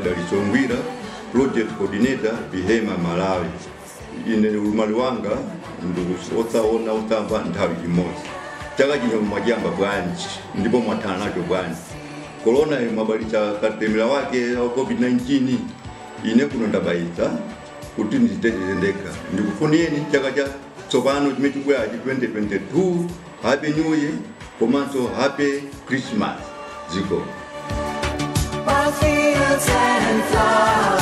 dalisongwira project coordinator bihema malawi ine ulumali wanga ndikuotsaona otsamba nthawi imodzi chaka chino mwajamba bwanji ndipo mwathana nacho bwanji korona mwabalitsa katemera wake wa covid-19 ine kuno ndabayitsa kuti ndiziteteze ndekha ndikufunieni chaka cha tsopano chimene chikubwerachi 2022 happy new year komanso happy christmas ziko Fields and flowers.